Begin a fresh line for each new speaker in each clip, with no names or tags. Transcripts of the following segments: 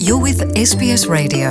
You're with SBS Radio.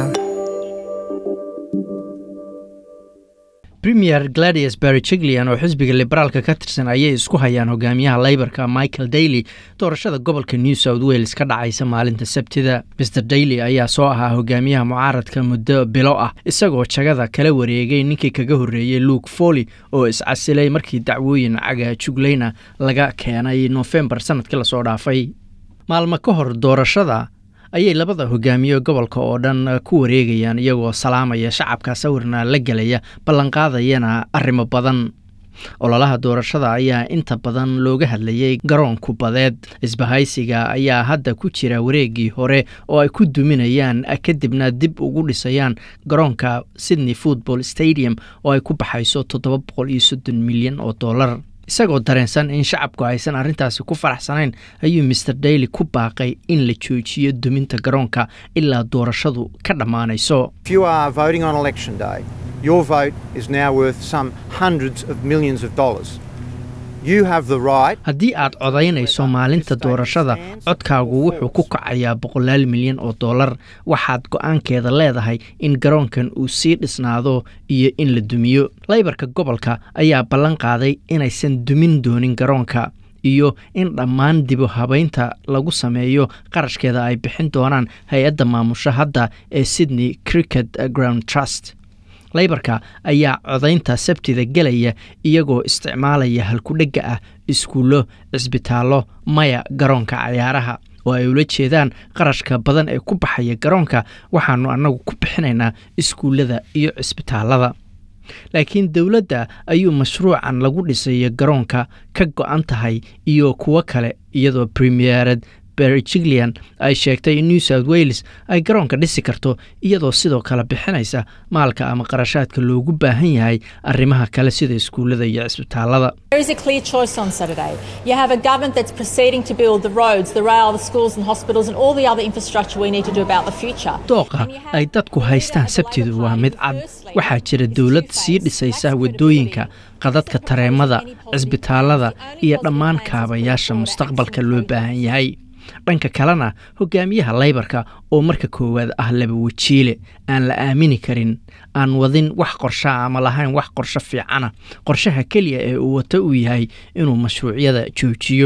premier gladius barry jiglean oo xisbiga liberaalka ka tirsan ayay isku hayaan hogaamiyaha leybarka michael daily doorashada gobolka new south wales ka dhacaysa maalinta sabtida mr daily ayaa soo ahaa hogaamiyaha mucaaradka muddo bilo ah isagoo jagada kala wareegay ninkii kaga horreeyey luke foley oo iscasilay markii dacwooyin caga jugleyna laga keenay nofembar sanadkii lasoo dhaafay maalmo ka hor doorashada ayay labada hogaamiye gobolka oo dhan ku wareegayaan iyagoo salaamaya shacabka sawirna la gelaya ballanqaadayana arrimo badan ololaha doorashada ayaa inta badan looga hadlayay garoon kubadeed isbahaysiga ayaa hadda ku jira wareegii hore oo ay ku duminayaan kadibna dib ugu dhisayaan garoonka sydney football stadium oo ay ku baxayso toddoba boqol iyo soddon milyan oo dollar isagoo dareensan in shacabku aysan arrintaasi ku faraxsanayn ayuu master daily ku baaqay in la joojiyo duminta garoonka ilaa doorashadu ka dhammaanayso
If you are voting on election day, your vote is now worth some hundreds of millions of dollars. You have the right
haddii aad codaynayso maalinta doorashada codkaagu wuxuu ku kacayaa boqolaal milyan oo dollar waxaad go-aankeeda leedahay in garoonkan uu sii dhisnaado iyo in la dumiyo leybarka gobolka ayaa ballan qaaday inaysan dumin doonin garoonka iyo in dhammaan dibu habaynta lagu sameeyo qarashkeeda ay bixin doonaan hay-adda maamusha hadda ee sydney cricket ground trust leybarka ayaa codaynta sabtida gelaya iyagoo isticmaalaya halkudhegga ah iskuullo cisbitaallo maya garoonka cayaaraha oo ay ula jeedaan qarashka badan ee ku baxaya garoonka waxaanu annagu ku bixinaynaa iskuullada iyo cisbitaallada laakiin dowladda ayuu mashruucan lagu dhisayo garoonka ka go-an tahay iyo kuwo kale iyadoo premierad barry jiglean ay sheegtay in new south wales ay garoonka dhisi karto iyadoo sidoo kale bixinaysa maalka ama qarashaadka loogu baahan yahay arrimaha kale sida iskuullada iyo cisbitaallada
There is a clear choice on Saturday. You have a government that's proceeding to build the roads, the rail, the schools and hospitals and all the other infrastructure we need to do about the future.
dooqa ay dadku haystaan sabtidu waa mid cad waxaa jira dowlad sii dhisaysa waddooyinka qadadka tareemada cisbitaallada iyo dhammaan kaabayaasha mustaqbalka loo baahan yahay dhanka kalena hogaamiyaha leybarka oo marka koowaad ah laba wajiile aan la aamini karin aan wadin wax qorshaa ama lahayn wax qorsho fiicana qorshaha keliya ee uu wato uu yahay inuu mashruucyada joojiyo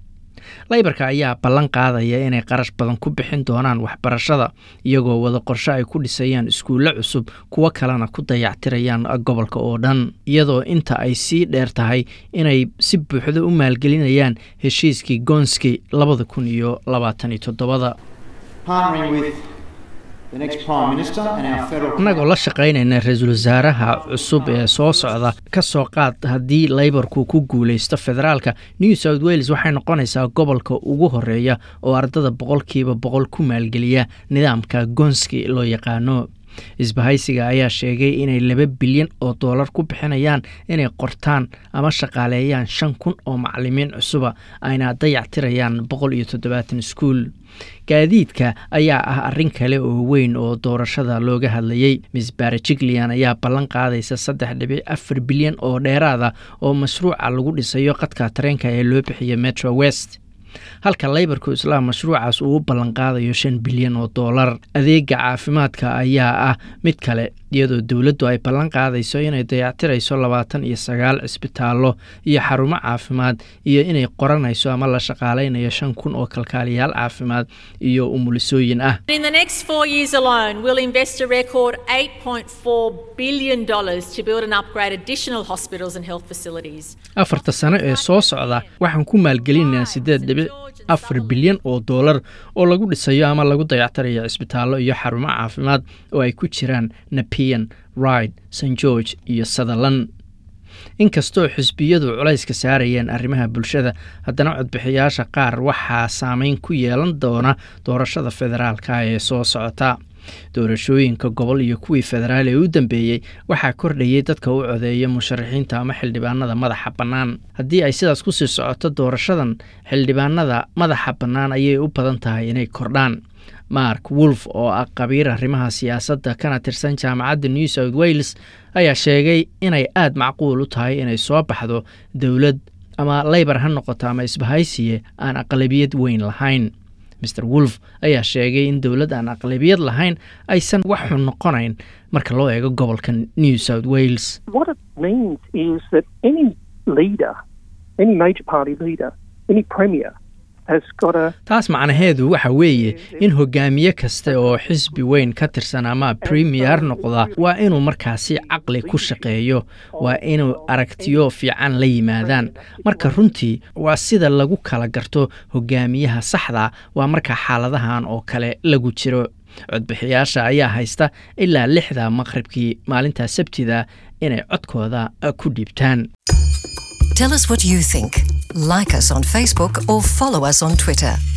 leybarka ayaa ballan qaadaya inay qarash badan ku bixin doonaan waxbarashada iyagoo wada qorshe ay ku dhisayaan iskuulle cusub kuwo kalena ku dayactirayaan gobolka oo dhan iyadoo inta ay sii dheer tahay inay si buuxda u maalgelinayaan heshiiskii gonski labada kun iyo labaatan iyo toddobada
partnering with the next Prime Minister and our federal
annagoo la shaqaynayna ra-iisul wasaaraha cusub ee soo socda ka soo qaad haddii leybarku ku guulaysto federaalka new south wales waxay noqonaysaa gobolka ugu horeeya oo ardada boqolkiiba boqol ku maalgeliya nidaamka gonski loo yaqaano isbahaysiga ayaa sheegay inay laba bilyan oo doolar ku bixinayaan inay qortaan ama shaqaaleeyaan shan kun oo macalimiin cusuba ayna dayactirayaan boqol iyo toddobaatan iskuul gaadiidka ayaa ah arrin kale oo weyn oo doorashada looga hadlayey miss barre jiglean ayaa ballan qaadaysa saddex dhibic afar bilyan oo dheeraada oo mashruuca lagu dhisayo qadka tareenka ee loo bixiya metro west halka leybarku islaam mashruucaas uu u ballanqaadayo shan bilyan oo doolar adeega caafimaadka ayaa ah mid kale iyadoo dowladdu ay ballan qaadayso inay dayactirayso labaatan iyo sagaal cisbitaallo iyo xarumo caafimaad iyo inay qoranayso ama la shaqaalaynayo shan kun oo kalkaaliyaal caafimaad iyo umulisooyin ah
In the next four years alone, we'll invest a record $8.4 billion to build and upgrade additional hospitals and health facilities.
afarta sano ee soo socda waxaan ku maalgelinaynaa siddeed dhibic afar bilyan oo doolar oo lagu dhisayo ama lagu dayactirayo cisbitaallo iyo xarumo caafimaad oo ay ku jiraan napian ride st george iyo sutherland inkastoo xisbiyadu culayska saarayeen arrimaha bulshada haddana codbixiyaasha qaar waxaa saameyn ku yeelan doona doorashada federaalka ee soo socota doorashooyinka gobol iyo kuwii federaal ee u dambeeyey waxaa kordhayay dadka u codeeya musharaxiinta ama xildhibaanada madaxa bannaan haddii ay sidaas kusii socoto doorashadan xildhibaanada madaxa bannaan ayay u badan tahay inay kordhaan mark wolf oo ah qabiir arrimaha siyaasadda kana tirsan jaamacadda new south wales ayaa sheegay inay aada macquul u tahay inay soo baxdo dowlad ama leybar ha noqoto ama isbahaysiye aan aqlabiyad weyn lahayn maer wolf ayaa sheegay in dowlad aan aqlabiyad lahayn aysan wax xun noqonayn marka loo eego gobolka new south wales
What it means is that any leader, any major party leader, any premier has got a
taas macnaheedu waxa weeye in hogaamiye kasta oo xisbi weyn ka tirsan ama premier noqda waa inuu markaasi caqli ku shaqeeyo waa inuu aragtiyo fiican la yimaadaan marka runtii waa sida lagu kala garto hogaamiyaha saxda waa marka xaaladahan oo kale lagu jiro codbixiyaasha ayaa haysta ilaa lixda maqribkii maalinta sabtida inay codkooda ku dhiibtaan
Tell us what you think. Like us on Facebook or follow us on Twitter.